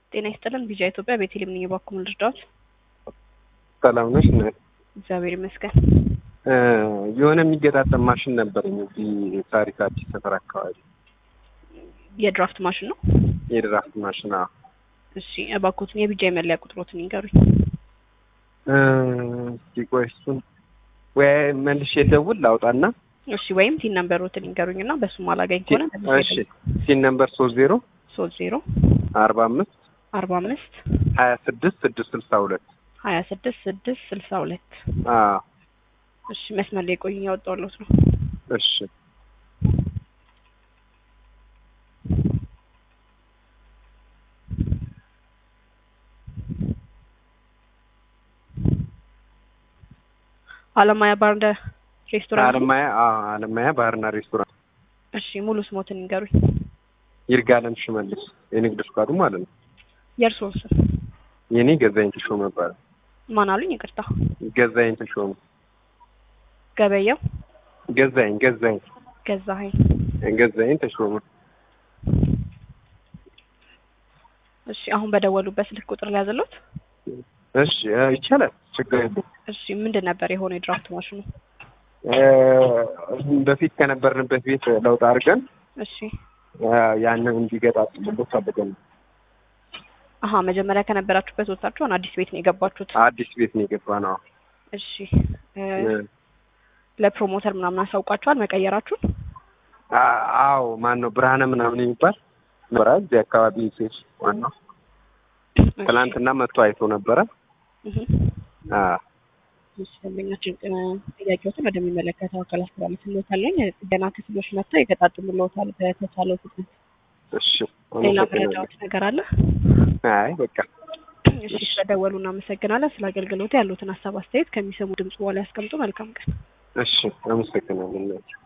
ጤና ይስጥልን ቢጃ ኢትዮጵያ ቤቴሌም ነኝ። የባኩምን ልርዳዎት? ሰላም ነሽ? እናት እግዚአብሔር ይመስገን። የሆነ የሚገጣጠም ማሽን ነበረኝ እዚህ ታሪክ አዲስ ሰፈር አካባቢ የድራፍት ማሽን ነው? የድራፍት ማሽን። አዎ። እሺ እባክዎትን የቢጃ የመለያ ቁጥሮትን ይንገሩኝ። እስኪ ቆይ እሱን ወይ መልሼ ደውል ላውጣና እሺ ወይም ቲን ነምበሮትን ይንገሩኝ እና በሱም አላገኝ ከሆነ እሺ ሲን ነምበር ሶስት ዜሮ ሶስት ዜሮ አርባ አምስት አርባ አምስት ሀያ ስድስት ስድስት ስልሳ ሁለት ሀያ ስድስት ስድስት ስልሳ ሁለት አዎ እሺ መስመር ላይ ቆዩኝ፣ ያወጣሁልዎት ነው። እሺ አለማያ ባርና ሬስቶራንት። አለማያ አዎ አለማያ ባርና ሬስቶራንት። እሺ ሙሉ ስሞትን ይንገሩኝ። ይርጋለም ሽመልስ የንግድ ፍቃዱ ማለት ነው። የእርስዎን ስም የኔ ገዛኝ ተሾመ ይባላል። ማን አሉኝ? ይቅርታ ገዛኝ ተሾመ ገበያው ገዛኝ ገዛኝ ገዛኸኝ። ገዛኝ ተሾመ እሺ አሁን በደወሉበት ስልክ ቁጥር ላይ ያዘሉት? እሺ ይቻላል፣ ችግር የለም። እሺ ምንድን ነበር የሆነ የድራፍት ማሽኑ? በፊት ከነበርንበት ቤት ለውጥ አድርገን እሺ ያንን እንዲገጣጥምበት ፈልገን ነው። አሀ መጀመሪያ ከነበራችሁበት ወጥታችሁ አሁን አዲስ ቤት ነው የገባችሁት? አዲስ ቤት ነው የገባ ነው። እሺ ለፕሮሞተር ምናምን አሳውቃችኋል መቀየራችሁን? አዎ ማን ነው ብርሃነ ምናምን የሚባል ነበረ እዚህ አካባቢ ሴት ዋናው ትናንትና መጥቶ አይቶ ነበረ። እሺ ደንበኛችን ጥያቄዎችን ወደሚመለከተው አካል አስተላልፍልዎታለኝ። ጥገና ክፍሎች መጥተው ይገጣጥሙልዎታል በተቻለው ፍጥነት። እሺ ሌላ መረጃዎች ነገር አለ? አይ በቃ እሺ ስለደወሉ እናመሰግናለን። ስለ አገልግሎቱ ያሉትን ሀሳብ አስተያየት ከሚሰሙ ድምጽ በኋላ ያስቀምጡ። መልካም ቀን። እሺ አመሰግናለሁ።